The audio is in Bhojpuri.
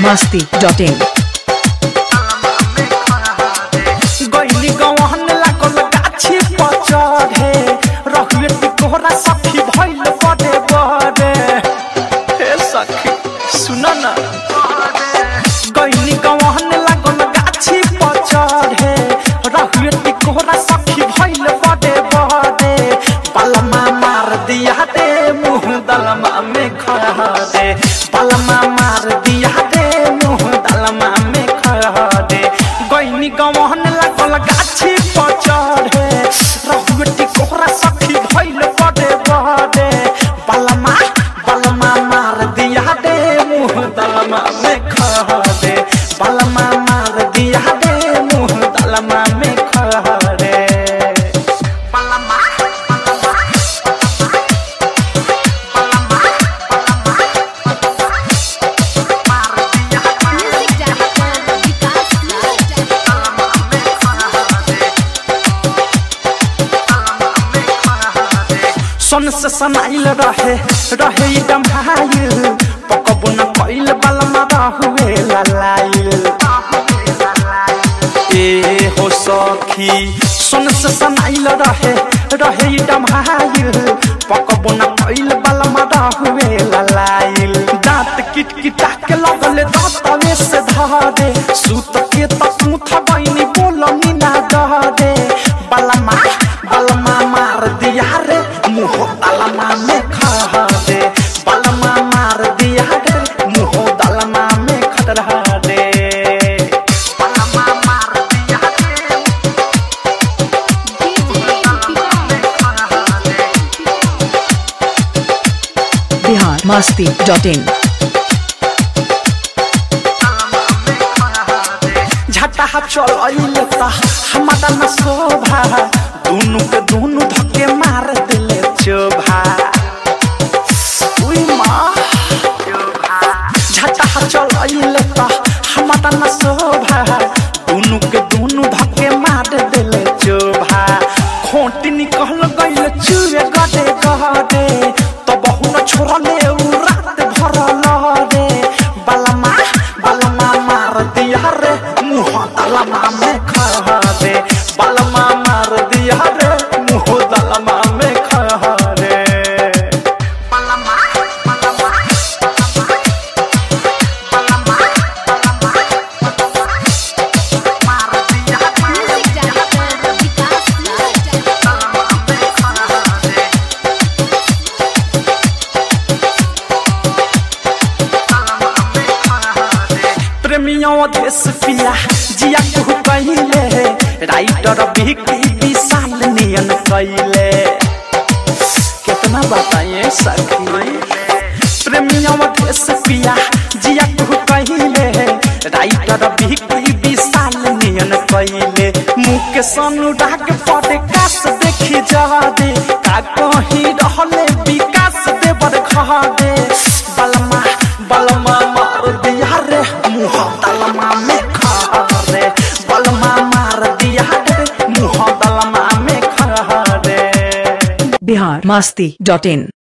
masti.in गैली गवहन लागल गाछी पर चढ़े रहुए टिकोरा सखी भइल बड़े बड़े हे सखी सुन न गैली गवहन लागल गाछी पर चढ़े रहुए टिकोरा सखी भइल बड़े बड़े पलमा मार दिया दे मुँह दलमा में खड़ा दे पलमा मार दिया दे मुँह दलमा में खड़ा दे गैनी गवहन लागल गाछी पर चढ़े रहुएटी कोहरा सखी भइल बड़े बड़े बलमा बलमा मार दिया दे मुँह दलमा में खड़ा दे बलमा मार दिया दे मुँह दलमा में खड़ा दे बलमा Music director Vikas Raj. सन से सनाइल रहे रहे एकदम हाइल पकबो न कइल बलमा रहुए ललाइल ए हो सखी सन से सनाइल रहे रहे एकदम हाइल पकबो न कइल बलमा रहुए ललाइल दांत किट किटा के लगले दांतवे से धरे सूत के तक मुथ बइनी बोलनी ना डरे बलमा बलमा मार दिया रे मुँह दलमा में खा दे बलमा मार दिया रे मुँह दलमा में खतरा दे बलमा मार दिया रे Bihar masti.in झटा चल अइले ता हमारा न शोभा दुनु के दुनु धक्के मार दिले चोभा उई माँ झटा चल अइले ता हमारा न शोभा दुनु के दुनु धक्के मार दिले चोभा खोटी निकल गइल चुए गडे गडे तो बहु न छोड़ले उ रात भर लहरे बलमा बलमा मार दिया रे मुँह दलमा में खा दे बलमा मार दिया रे मुँह दलमा में खा दे बलमा बलमा मार दिया Music director Vikas Raj. प्रेमियों देश पिया जिया तू कहिले राइटर बिकी विशाल नियन कहिले कितना बताइए सखी प्रेमियों देश पिया जिया तू कहिले राइटर बिकी विशाल नियन कहिले मुँह के अनुराग पड़े कास देखी जा दे का कहीं रहले विकास देवर खा दे बलमा बलमा मार दिया रे मुँह दलमा में खा रे बलमा मार दिया रे मुँह दलमा में खा रे Bihar masti.in